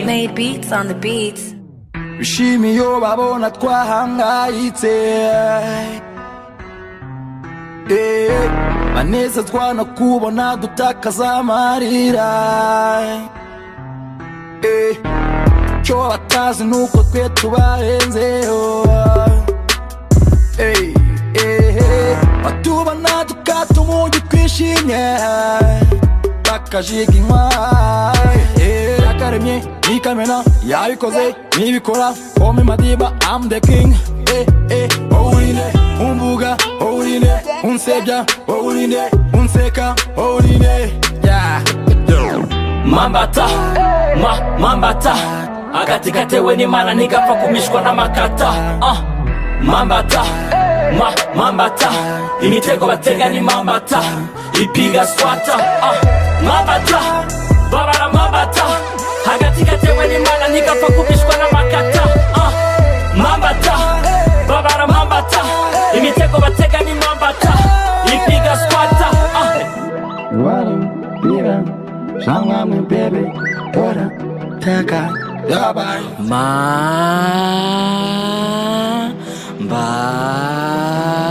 Made beats on the beats. bishima iyo babona twahangayitse Eh, banezezwa no kubona dutakaza amarira Eh, icyo batazi ni uko twe tubahenzeho Eh, eh, eh, batubona dukata umugi twishimye bakajiginywa Eh, yakaremye nikamena yabikoze nibikora kome madiba am the king Eh, eh, owurinde umbuga owurinde unsebya owurinde unseka owurinde yeah. mambata ma mambata agati gatewe n'imana ntigapfa kumishwa n'amakata ah. mambata ma mambata imitego batega ni mambata ipiga swata ah. mambata babara mambata agati gatewe n'imana ntigapfa kumishwa n'amakata ah. mambata babara mambata imitego batega ni mambata ipiga swata ah. Yeah, bye.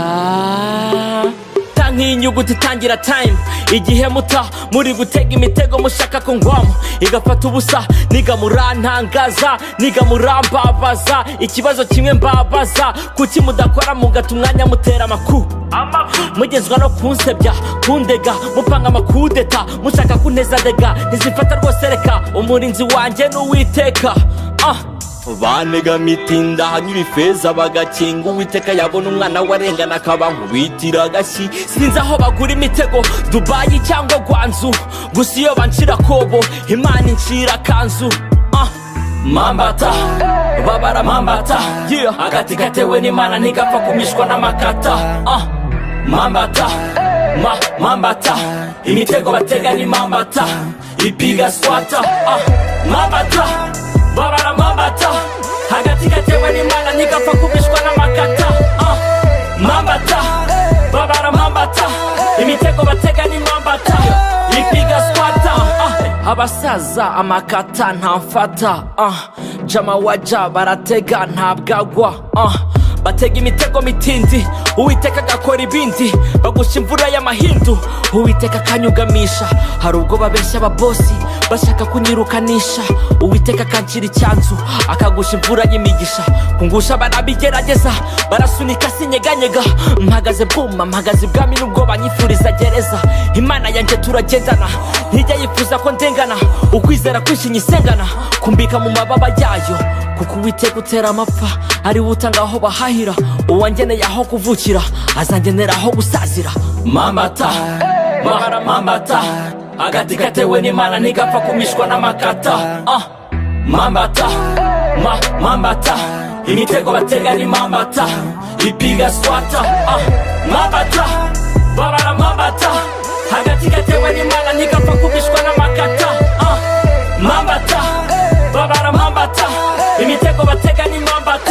mamba ta nk'inyuguti itangira time igihe muta muri gutega imitego mushaka kungwamo igafata ubusa niga murantangaza niga murambabaza ikibazo kimwe mbabaza kuki mudakora mugata umwanya mutera amakuru mugezwa no kunsebya kundega mupanga amakudeta mushaka kuntezadega ntizifata rwose reka umurinzi wanjye n'uwiteka ah. banega mitinda hanyura ifeza bagakinga uwiteka yabona umwana we arengana akaba nkubitira agashyi sinzi aho bagura imitego dubayi cyangwa gwanzu gusa iyo banshira kobo imana incira kanzu ah. mambata babara mambata yeah. agati gatewe n'imana ntigapfa kumishwa n'amakata ah. mambata ma mambata imitego batega ni mambata ipiga swata ah. mambata babara mambata hagati gatewe n'imana ntigapfa kubishwa n'amakata ah. mambata babara mambata imitego batega ni mambata ipiga swata ah. abasaza amakata ntamfata ah. jama waja baratega ntabwagwa ah. batega imitego mitindi uwiteka agakora ibindi bagusha imvura y'amahindu uwiteka akanyugamisha hari ubwo babeshya ababosi bashaka kunyirukanisha uwiteka akanshira icyanzu akagusha imvura y'imigisha kungusha barabigerageza barasunika sinyeganyega mpagaze bwuma mpagaze ibwami nubwo banyifuriza gereza imana yanjye turagendana ntijya yifuza ko ndengana ukwizera kwishinya isengana kumbika mu mababa yayo kuko uwiteka utera amapfa ari we utanga aho bahahira uwangeneye aho kuvukira azangenera aho gusazira mamata mara mamata agati gatewe n'imana ntigapfa kumishwa n'amakata ah. mambata ma mambata imitego batega ni mambata ipiga swata ah. mambata babara mambata agati gatewe n'imana ntigapfa kumishwa n'amakata ah. mambata babara mambata imitego batega ni mambata